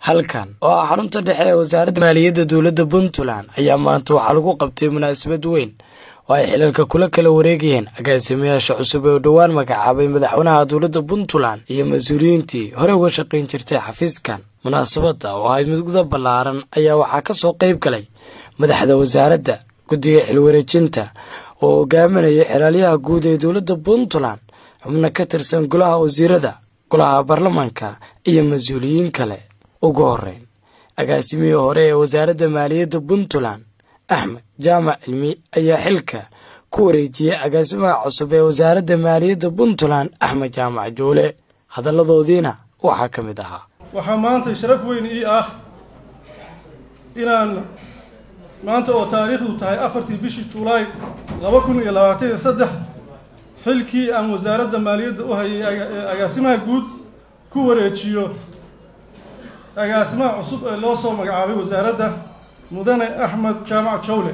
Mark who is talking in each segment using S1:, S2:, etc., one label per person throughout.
S1: halkan oo ah xarunta dhexe ee wasaaradda maaliyadda dowladda puntland ayaa maanta waxaa lagu qabtay munaasabad weyn oo ay xilalka kula kala wareegayeen agaasimayaasha cusub ee u dhowaan magacaabay madaxweynaha dowladda puntland iyo mas-uuliyiintii hore uga shaqayn jirtay xafiiskan munaasabadda oo ahayd mudguda ballaaran ayaa waxaa ka soo qayb galay madaxda wasaaradda guddiga xilwareejinta oo hogaaminaya xilaalyaha guud ee dowladda puntland xubno ka tirsan golaha wasiirada golaha baarlamaanka iyo mas-uuliyiin kale ugu horeyn agaasimihii hore ee wasaaradda maaliyadda puntland axmed jaamac cilmi ayaa xilka ku wareejiyey agaasimaha cusub ee wasaaradda maaliyadda puntland axmed jaamac joole hadalladoodiina waxaa ka mid ahaa
S2: waxaa maanta sharaf weyn ii ah inaan maanta oo taariikhdu tahay afartii bishii julaay laba kun iyo labaatan iyo saddex xilkii aan wasaaradda maaliyadda u hayay agaasimaha guud ku wareejiyo agaasimaha cusub ee loo soo magacaabay wasaaradda mudane axmed jaamac jawle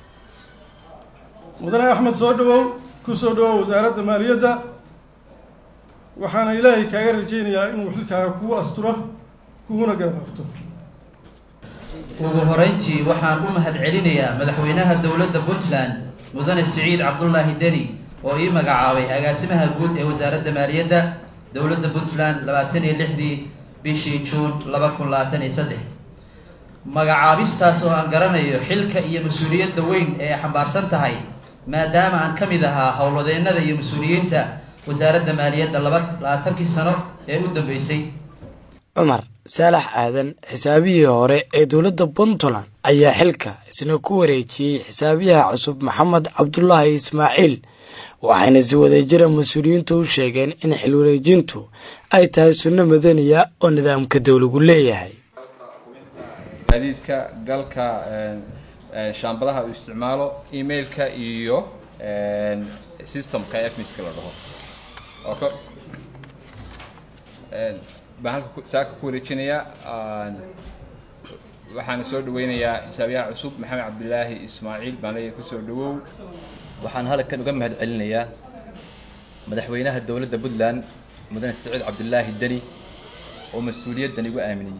S2: mudane axmed soo dhawow ku soo dhawow wasaaradda maaliyadda waxaana ilaahay kaaga rajaynayaa inuu xilkaaga kugu asturo kuguna garababto
S3: ugu horeyntii waxaan u mahad celinayaa madaxweynaha dowladda puntland mudane siciid cabdulaahi deni oo ii magacaabay agaasimaha guud ee wasaaradda maaliyadda dowladda puntland labaatan iyo lixdii bishii juun laba kun labaatan iyo saddex magacaabistaas oo aan garanayo xilka iyo mas-uuliyadda weyn ee ay xambaarsan tahay maadaama aan ka mid ahaa howlwadeennada iyo mas-uuliyiinta wasaaradda maaliyadda laba labaatankii sano ee u dambeysay
S1: cumar saalax aadan xisaabihii hore ee dowladda puntland ayaa xilka isna ku wareejiyey xisaabiyaha cusub maxamed cabdulaahi ismaaciil waxayna si wadajira mas-uuliyiintu u sheegeen in xil wareejintu ay tahay sunno madaniya oo nidaamka dowlagu leeyahay
S4: gaadiidka galka shaambadaha uu isticmaalo emailka iyo systemka efmiska la dhaho ok baan halka saaka ku wareejinayaa waxaana soo dhaweynayaa xisaabiyaha cusub maxamed cabdilaahi ismaaciil baan leeyahay kusoo dhawow
S5: waxaan halkan uga mahad celinayaa madaxweynaha dowladda puntland mudane saciid cabdilaahi deni oo mas-uuliyaddan igu aaminayay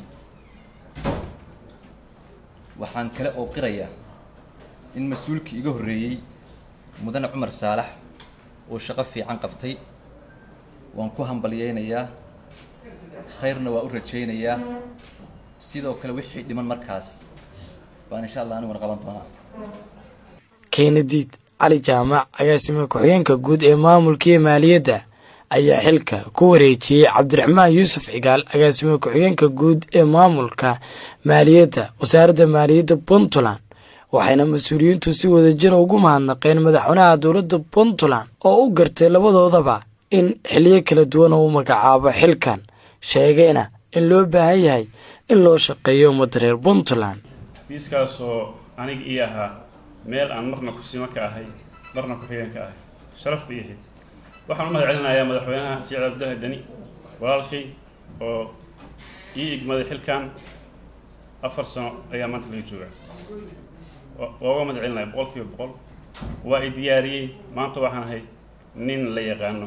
S5: waxaan kale oo qirayaa in mas-uulkii iga horreeyey mudane cumar saalax uu shaqo fiican qabtay waan ku hambalyeynayaa khayrna waa u rajaynayaa sidoo kale wixii dhiman markaas baan insha allah aniguna qaban doonaa
S1: keenadiid cali jaamac agaasima ku-xigeenka guud ee maamulkii maaliyadda ayaa xilka ku wareejiyey cabdiraxmaan yuusuf cigaal agaasima ku-xigeenka guud ee maamulka maaliyadda wasaaradda maaliyadda puntland waxayna mas-uuliyiintu si wadajira ugu mahadnaqeen madaxweynaha dowladda puntland oo u gartay labadoodaba in xiliyo kala duwan oo u magacaabo xilkan sheegayna in loo baahan yahay in loo shaqeeyo ummadda reer puntland
S6: xafiiskaasoo aniga ii ahaa meel aan marna kusima ka ahay marna ku-xigeen ka ahay sharaf bay ahayd waxaan u mahad celinayaa madaxweynaha siciid cabdilaahi deni walaalkay oo ii igmaday xilkan afar sano ayaa maanta laga joogaa waa uga mahad celinaya boqol kiiba boqol waa i diyaariyey maanta waxaan ahay nin la yaqaano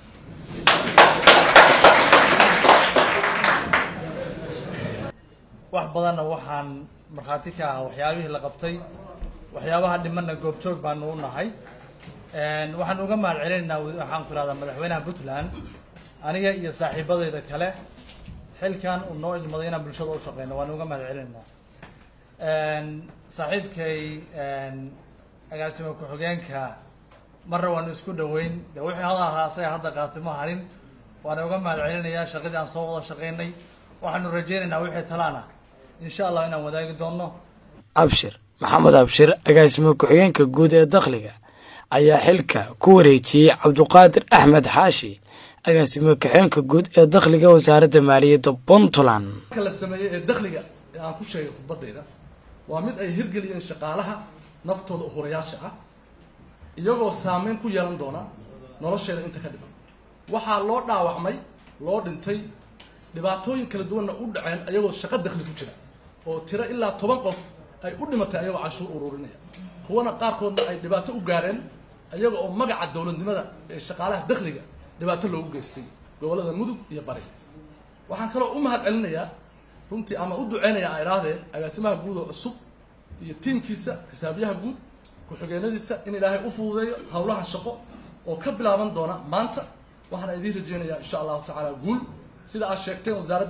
S7: wax badanna waxaan markhaati ka ahaa waxyaabihii la qabtay waxyaabaha dhimanna goobjoog baanu u nahay waxaan uga mahad celinaynaa waxaan ku ihahdaa madaxweynaha puntland aniga iyo saaxiibadayda kale xilkan uu noo idmaday inaan bulshada u shaqeyno waan uga mahad celinaynaa saaxiibkay agaasima ku-xigeenka marna waanu isku dhaweyn de wixii hada ahaa asaga hadda qaatay ma harin waana uga mahad celinayaa shaqadii aan soo wada shaqeynay waxaanu rajeynaynaa wixii talaana insha allah inaan wadaagi doonno
S1: abshir maxamed abshir agaasima ku-xigeenka guud ee dakhliga ayaa xilka ku wareejiyey cabduqaadir axmed xaashi agaasima ku-xigeenka guud ee dakhliga wasaaradda maaliyadda puntland
S8: la sameeyey ee dakhliga ee aan ku sheegay khudbadayda waa mid ay hirgeliyeen shaqaalaha naftooda uhurayaasha ah iyagoo saameyn ku yeelan doona nolosheeda inta ka dhiman waxaa loo dhaawacmay loo dhintay dhibaatooyin kala duwanna u dhaceen ayagoo shaqo dakhli ku jira oo tiro ilaa toban qof ay u dhimatay ayagoo canshuur ururinaya kuwana qaarkoodna ay dhibaato u gaareen ayaga oo magaca dowladnimada ee shaqaalaha dakhliga dhibaato loogu geystay gobollada mudug iyo bari waxaan kaloo u mahad celinayaa runtii ama u duceynaya a idhaahdee agaasimaha guud oo cusub iyo tiimkiisa xisaabiyaha guud ku-xigeenadiisa in ilaahay u fududeeyo howlaha shaqo oo ka bilaaban doona maanta waxaana idiin rajeynayaa insha allahu tacaala guul sida aad sheegteen wasaaradda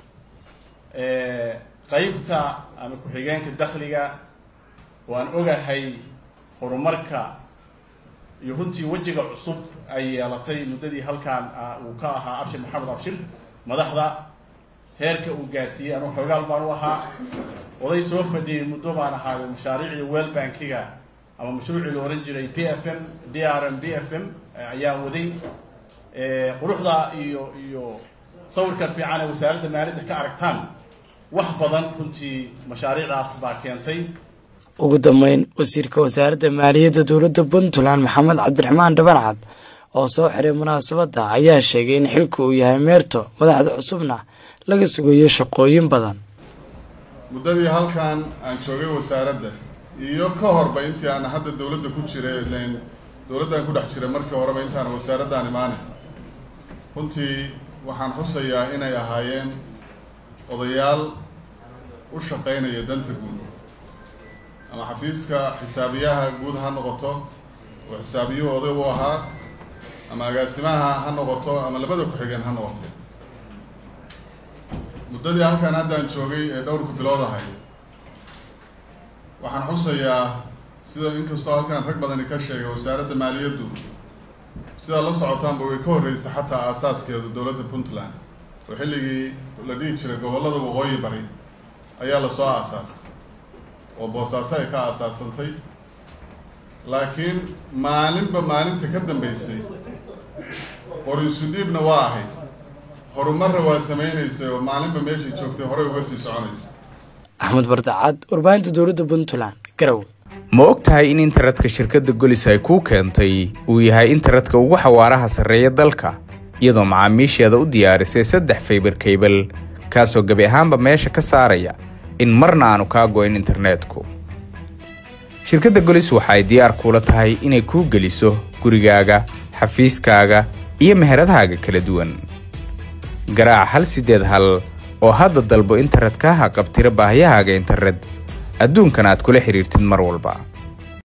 S9: qaybta ama ku-xigeenka dakhliga waan ogahay horumarka iyo runtii wejiga cusub ay yeelatay muddadii halkaan uu ka ahaa abshir maxamed abshir madaxda heerka uu gaarsiiyey anuu xoogaal baan u ahaa oday soo fadhiyey muddo baan ahaayo mashaariicda well bankiga ama mashruucii la ohan jiray p f m d r m b f m ayaan waday quruxda iyo iyo sawirkan fiican ee wasaaradda maaliyadda ka aragtaan wax badan runtii mashaariicdaas baa keentay
S1: ugu dambeyn wasiirka wasaaradda maaliyadda dowladda puntland maxamed cabdiraxmaan dhabancad oo soo xiray munaasabadda ayaa sheegay in xilku uu yahay meerto madaxda cusubna laga sugayo shaqooyin badan
S10: muddadii halkan aan joogay wasaaradda iyo ka horba intii aan hadda dowladda ku jiray lan dowladdan ku dhex jiray markii horeba intaan wasaaraddan imaanay runtii waxaan xusayaa inay ahaayeen odayaal u shaqaynaya danta guud ama xafiiska xisaabiyaha guud ha noqoto oo xisaabiyuhu oday u ahaa ama agaasimaha ha noqoto ama labada ku-xigeen ha noqoto muddadii halkan haddaan joogay ee dhowrku bilood ahay waxaan xusayaa sida inkastoo halkan rag badani ka sheegay wasaaradda maaliyaddu sidaad la socotaanba way ka horreysay xataa aasaaskeedu dowladda puntland oo xilligii la dhihi jiray gobollada waqooyi bari ayaa lasoo aasaas oo boosaaso ay ka aasaasantay laakiin maalinba maalinta ka dambeysay qorinsudhiibna waa ahayd horumarra waa samaynaysay oo maalinba meeshay joogtay horey uga sii soconaysa
S1: axmed bardacad warbaahinta dowladda puntland garowe
S11: ma og tahay in internetka shirkadda golis ay kuu keentay uu yahay internetka ugu xawaaraha sarreeya dalka iyadoo macaamiisheeda u diyaarisay saddex faybar kaybal kaasoo gebi ahaanba meesha ka saaraya in marna aanu kaa go'in internetku shirkadda golis waxa ay diyaar kuula tahay inay kuu geliso gurigaaga xafiiskaaga iyo meheradahaaga kala duwan garaac hal siddeed hal oo hadda dalbo internet kaa haqabtira baahiyahaaga internet adduunkan aad kula xidhiirtid mar walba